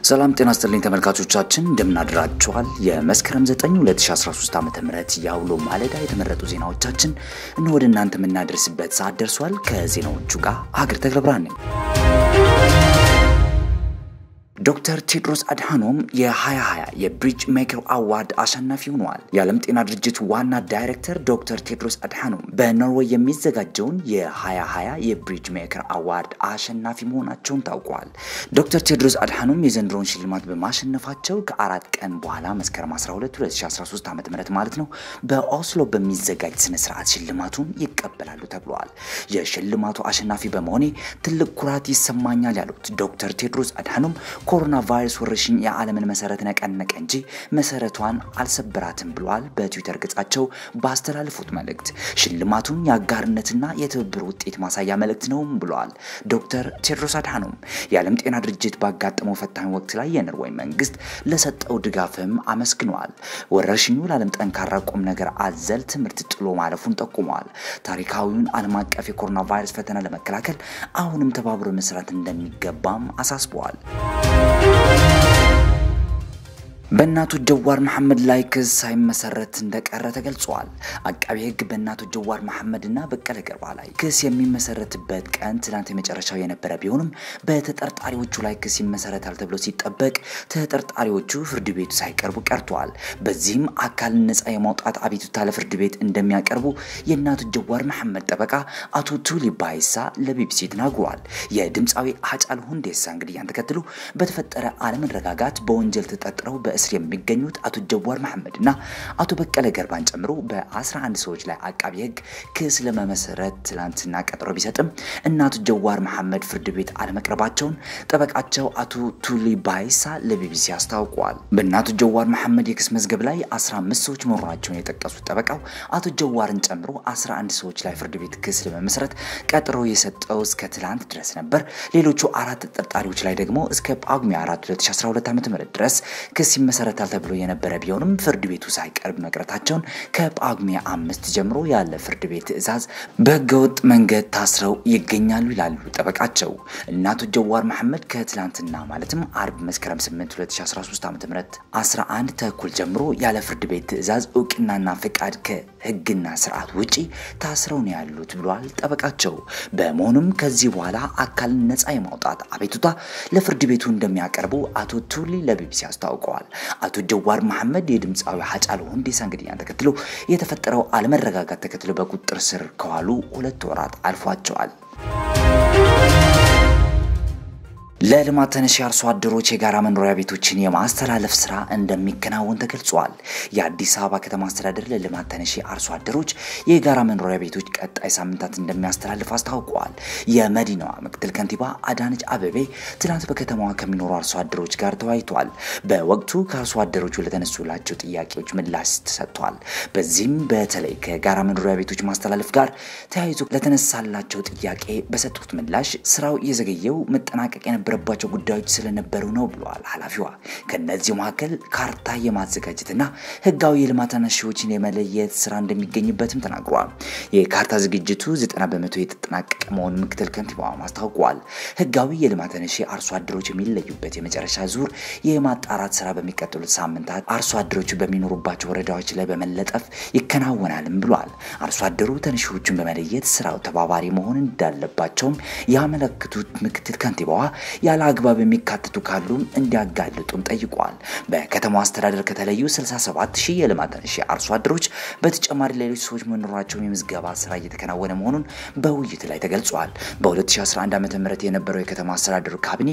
ሰላም ጤና ስጥልኝ ተመልካቾቻችን እንደምናድራችኋል። የመስከረም 9 2013 ዓ ም የአውሎ ማለዳ የተመረጡ ዜናዎቻችን እነ ወደ እናንተ የምናደርስበት ሰዓት ደርሷል። ከዜናዎቹ ጋር ሀገር ተክለ ብርሃን ነኝ። ዶክተር ቴድሮስ አድሃኖም የ2020 የብሪጅ ሜከር አዋርድ አሸናፊ ሆነዋል። የዓለም ጤና ድርጅት ዋና ዳይሬክተር ዶክተር ቴድሮስ አድሃኖም በኖርዌይ የሚዘጋጀውን የ2020 የብሪጅ ሜከር አዋርድ አሸናፊ መሆናቸውን ታውቋል። ዶክተር ቴድሮስ አድሃኖም የዘንድሮውን ሽልማት በማሸነፋቸው ከአራት ቀን በኋላ መስከረም 12 2013 ዓ ም ማለት ነው በኦስሎ በሚዘጋጅ ስነ ስርዓት ሽልማቱን ይቀበላሉ ተብለዋል። የሽልማቱ አሸናፊ በመሆኔ ትልቅ ኩራት ይሰማኛል ያሉት ዶክተር ቴድሮስ አድሃኖም ኮሮና ቫይረስ ወረርሽኝ የዓለምን መሰረት ነቀነቀ እንጂ መሰረቷን አልሰበራትም ብለዋል። በትዊተር ገጻቸው ባስተላለፉት መልእክት ሽልማቱን የአጋርነትና የትብብር ውጤት ማሳያ መልእክት ነውም ብለዋል። ዶክተር ቴድሮስ አድሃኖም የዓለም ጤና ድርጅት ባጋጠመው ፈታኝ ወቅት ላይ የኖርዌይ መንግስት ለሰጠው ድጋፍም አመስግነዋል። ወረርሽኙ ለዓለም ጠንካራ ቁም ነገር አዘል ትምህርት ጥሎ ማለፉን ጠቁመዋል። ታሪካዊውን ዓለም አቀፍ የኮሮና ቫይረስ ፈተና ለመከላከል አሁንም ተባብሮ መስራት እንደሚገባም አሳስበዋል። በእናቱ ጀዋር መሐመድ ላይ ክስ ሳይመሰረት እንደቀረ ተገልጿል። አቃቤ ሕግ በእናቱ ጀዋር መሐመድ እና በቀለ ገርባ ላይ ክስ የሚመሰረትበት ቀን ትናንት የመጨረሻው የነበረ ቢሆንም በተጠርጣሪዎቹ ላይ ክስ ይመሰረታል ተብሎ ሲጠበቅ ተጠርጣሪዎቹ ፍርድ ቤቱ ሳይቀርቡ ቀርተዋል። በዚህም አካልን ነፃ የማውጣት አቤቱታ ለፍርድ ቤት እንደሚያቀርቡ የእናቱ ጀዋር መሐመድ ጠበቃ አቶ ቱሊ ባይሳ ለቢቢሲ ተናግሯል። የድምፃዊ ሃጫሉ ሁንዴሳ እንግዲያን ተከትሎ በተፈጠረ አለመረጋጋት በወንጀል ተጠርጥረው በእስር የሚገኙት አቶ ጀዋር መሐመድ እና አቶ በቀለ ገርባን ጨምሮ በ11 ሰዎች ላይ አቃቢ ሕግ ክስ ለመመሰረት ትላንትና ቀጠሮ ቢሰጥም እና አቶ ጀዋር መሐመድ ፍርድ ቤት አለመቅረባቸውን ጠበቃቸው አቶ ቱሊ ባይሳ ለቢቢሲ አስታውቀዋል። በእነ አቶ ጀዋር መሐመድ የክስ መዝገብ ላይ 15 ሰዎች መኖራቸውን የጠቀሱት ጠበቃው አቶ ጀዋርን ጨምሮ 11 ሰዎች ላይ ፍርድ ቤት ክስ ለመመስረት ቀጠሮ የሰጠው እስከ ትላንት ድረስ ነበር። ሌሎቹ አራት ተጠርጣሪዎች ላይ ደግሞ እስከ ጳጉሜ 4 2012 ዓ.ም ድረስ ክስ ይመሰረታል ተብሎ የነበረ ቢሆንም ፍርድ ቤቱ ሳይቀርብ መቅረታቸውን ከጳጉሜ አምስት ጀምሮ ያለ ፍርድ ቤት ትዕዛዝ በህገወጥ መንገድ ታስረው ይገኛሉ ይላሉ ጠበቃቸው። እና አቶ ጀዋር መሐመድ ከትላንትና ማለትም አርብ መስከረም 8 2013 ዓ ም 11 ተኩል ጀምሮ ያለ ፍርድ ቤት ትዕዛዝ እውቅናና ፍቃድ ከህግና ስርዓት ውጪ ታስረው ነው ያሉት ብሏል ጠበቃቸው። በመሆኑም ከዚህ በኋላ አካልን ነፃ የማውጣት አቤቱታ ለፍርድ ቤቱ እንደሚያቀርቡ አቶ ቱሊ ለቢቢሲ አስታውቀዋል። አቶ ጀዋር መሐመድ የድምፃዊ ሃጫሉ ሁንዴሳ እንግዲያን ተከትሎ የተፈጠረው አለመረጋጋት ተከትሎ በቁጥጥር ስር ከዋሉ ሁለት ወራት አልፏቸዋል። ለልማት ተነሽ አርሶ አደሮች የጋራ መኖሪያ ቤቶችን የማስተላለፍ ስራ እንደሚከናወን ተገልጿል። የአዲስ አበባ ከተማ አስተዳደር ለልማት ተነሽ አርሶ አደሮች የጋራ መኖሪያ ቤቶች ቀጣይ ሳምንታት እንደሚያስተላልፍ አስታውቀዋል። የመዲናዋ ምክትል ከንቲባ አዳነች አበቤ ትናንት በከተማዋ ከሚኖሩ አርሶ አደሮች ጋር ተወያይተዋል። በወቅቱ ከአርሶ አደሮቹ ለተነሱላቸው ጥያቄዎች ምላሽ ተሰጥቷል። በዚህም በተለይ ከጋራ መኖሪያ ቤቶች ማስተላለፍ ጋር ተያይዞ ለተነሳላቸው ጥያቄ በሰጡት ምላሽ ስራው የዘገየው መጠናቀቅ የነበረባቸው ጉዳዮች ስለነበሩ ነው ብለዋል ኃላፊዋ። ከነዚህ መካከል ካርታ የማዘጋጀትና ህጋዊ የልማት ተነሺዎችን የመለየት ስራ እንደሚገኝበትም ተናግረዋል። የካርታ ዝግጅቱ 90 በመቶ የተጠናቀቀ መሆኑን ምክትል ከንቲባዋ አስታውቀዋል። ህጋዊ የልማት ተነሺ አርሶ አደሮች የሚለዩበት የመጨረሻ ዙር የማጣራት ስራ በሚቀጥሉት ሳምንታት አርሶ አደሮቹ በሚኖሩባቸው ወረዳዎች ላይ በመለጠፍ ይከናወናልም ብሏል። አርሶ አደሩ ተነሺዎቹን በመለየት ስራው ተባባሪ መሆን እንዳለባቸውም ያመለክቱት ምክትል ከንቲባዋ ያለ አግባብ የሚካተቱ ካሉም እንዲያጋልጡም ጠይቋል። በከተማው አስተዳደር ከተለዩ 67 ሺህ የልማት ተነሺ አርሶ አደሮች በተጨማሪ ሌሎች ሰዎች መኖራቸውን የምዝገባ ስራ እየተከናወነ መሆኑን በውይይት ላይ ተገልጿል። በ2011 ዓ ም የነበረው የከተማ አስተዳደሩ ካቢኔ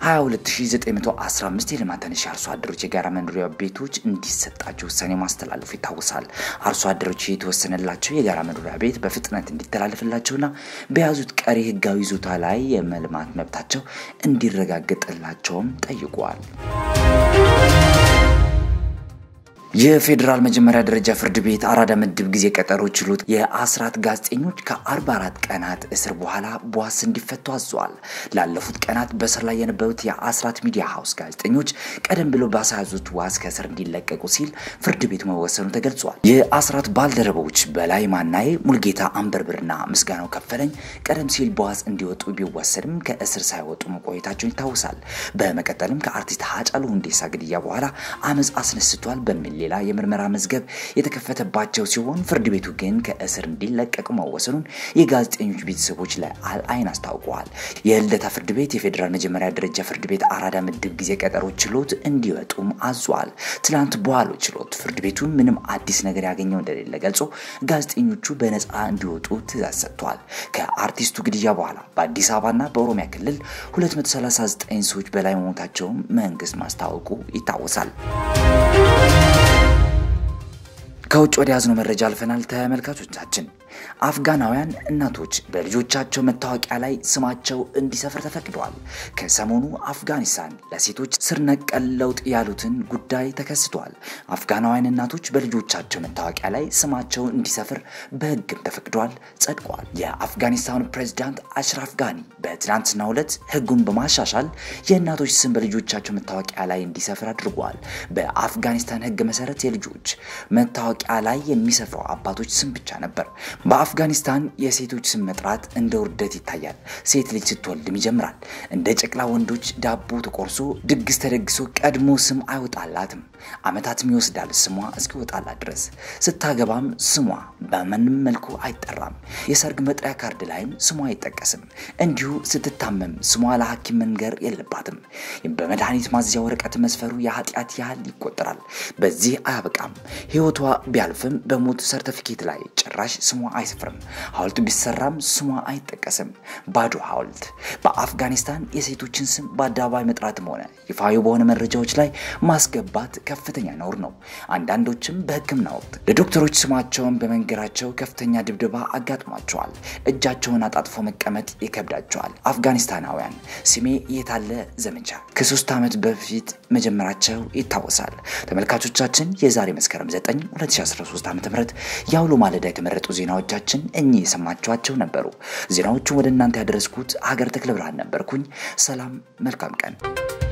22915 የልማት ተነሺ አርሶ አደሮች የጋራ መኖሪያ ቤቶች እንዲሰጣቸው ውሳኔ ማስተላለፉ ይታወሳል። አርሶ አደሮች የተወሰነላቸው የጋራ መኖሪያ ቤት በፍጥነት እንዲተላለፍላቸውና በያዙት ቀሪ ህጋዊ ይዞታ ላይ የመልማት መብታቸው እንዲረጋገጥላቸውም ጠይቋል። የፌዴራል መጀመሪያ ደረጃ ፍርድ ቤት አራዳ ምድብ ጊዜ ቀጠሮ ችሎት የአስራት ጋዜጠኞች ከ44 ቀናት እስር በኋላ በዋስ እንዲፈቱ አዘዋል። ላለፉት ቀናት በእስር ላይ የነበሩት የአስራት ሚዲያ ሀውስ ጋዜጠኞች ቀደም ብሎ ባሳያዙት ዋስ ከእስር እንዲለቀቁ ሲል ፍርድ ቤቱ መወሰኑ ተገልጿል። የአስራት ባልደረቦች በላይ ማናዬ፣ ሙልጌታ አንበርብርና ምስጋናው ከፈለኝ ቀደም ሲል በዋስ እንዲወጡ ቢወሰድም ከእስር ሳይወጡ መቆየታቸውን ይታወሳል። በመቀጠልም ከአርቲስት ሃጫሉ ሁንዴሳ ግድያ በኋላ አመፅ አስነስቷል በሚል ሌላ የምርመራ መዝገብ የተከፈተባቸው ሲሆን ፍርድ ቤቱ ግን ከእስር እንዲለቀቁ መወሰኑን የጋዜጠኞች ቤተሰቦች ለአልአይን አስታውቀዋል። የልደታ ፍርድ ቤት የፌዴራል መጀመሪያ ደረጃ ፍርድ ቤት አራዳ ምድብ ጊዜ ቀጠሮ ችሎት እንዲወጡም አዟል። ትላንት በዋለው ችሎት ፍርድ ቤቱ ምንም አዲስ ነገር ያገኘው እንደሌለ ገልጾ ጋዜጠኞቹ በነፃ እንዲወጡ ትዕዛዝ ሰጥቷል። ከአርቲስቱ ግድያ በኋላ በአዲስ አበባና በኦሮሚያ ክልል 239 ሰዎች በላይ መሞታቸውን መንግስት ማስታወቁ ይታወሳል። ከውጭ ወደ ያዝነው መረጃ አልፈናል። ተመልካቾቻችን አፍጋናውያን እናቶች በልጆቻቸው መታወቂያ ላይ ስማቸው እንዲሰፍር ተፈቅደዋል። ከሰሞኑ አፍጋኒስታን ለሴቶች ስር ነቀል ለውጥ ያሉትን ጉዳይ ተከስቷል። አፍጋናውያን እናቶች በልጆቻቸው መታወቂያ ላይ ስማቸው እንዲሰፍር በሕግም ተፈቅደዋል፣ ጸድቋል። የአፍጋኒስታኑ ፕሬዚዳንት አሽራፍ ጋኒ በትናንትናው ዕለት ሕጉን በማሻሻል የእናቶች ስም በልጆቻቸው መታወቂያ ላይ እንዲሰፍር አድርጓል። በአፍጋኒስታን ሕግ መሰረት የልጆች መታወቂያ ላይ የሚሰፍረው አባቶች ስም ብቻ ነበር። በአፍጋኒስታን የሴቶች ስም መጥራት እንደ ውርደት ይታያል። ሴት ልጅ ስትወልድም ይጀምራል። እንደ ጨቅላ ወንዶች ዳቦ ተቆርሶ ድግስ ተደግሶ ቀድሞ ስም አይወጣላትም። ዓመታትም ይወስዳል ስሟ እስኪወጣላት ድረስ። ስታገባም ስሟ በምንም መልኩ አይጠራም። የሰርግ መጥሪያ ካርድ ላይም ስሟ አይጠቀስም። እንዲሁ ስትታመም ስሟ ለሐኪም መንገር የለባትም። በመድኃኒት ማዝያ ወረቀት መስፈሩ የኃጢአት ያህል ይቆጠራል። በዚህ አያበቃም። ሕይወቷ ቢያልፍም በሞት ሰርተፊኬት ላይ ጭራሽ ስሟ አይሰፍርም። ሐውልት ቢሰራም ስሟ አይጠቀስም። ባዶ ሐውልት። በአፍጋኒስታን የሴቶችን ስም በአደባባይ መጥራትም ሆነ ይፋዊ በሆነ መረጃዎች ላይ ማስገባት ከፍተኛ ነውር ነው። አንዳንዶችም በሕክምና ወቅት ለዶክተሮች ስማቸውን በመንገራቸው ከፍተኛ ድብደባ አጋጥሟቸዋል። እጃቸውን አጣጥፎ መቀመጥ ይከብዳቸዋል። አፍጋኒስታናውያን ስሜ የታለ ዘመቻ ከሶስት ዓመት በፊት መጀመራቸው ይታወሳል። ተመልካቾቻችን የዛሬ መስከረም 9 2013 ዓ ም የአውሎ ማለዳ የተመረጡ ዜናዎቻችን እኚህ የሰማችኋቸው ነበሩ። ዜናዎቹን ወደ እናንተ ያደረስኩት ሀገር ተክለ ብርሃን ነበርኩኝ። ሰላም፣ መልካም ቀን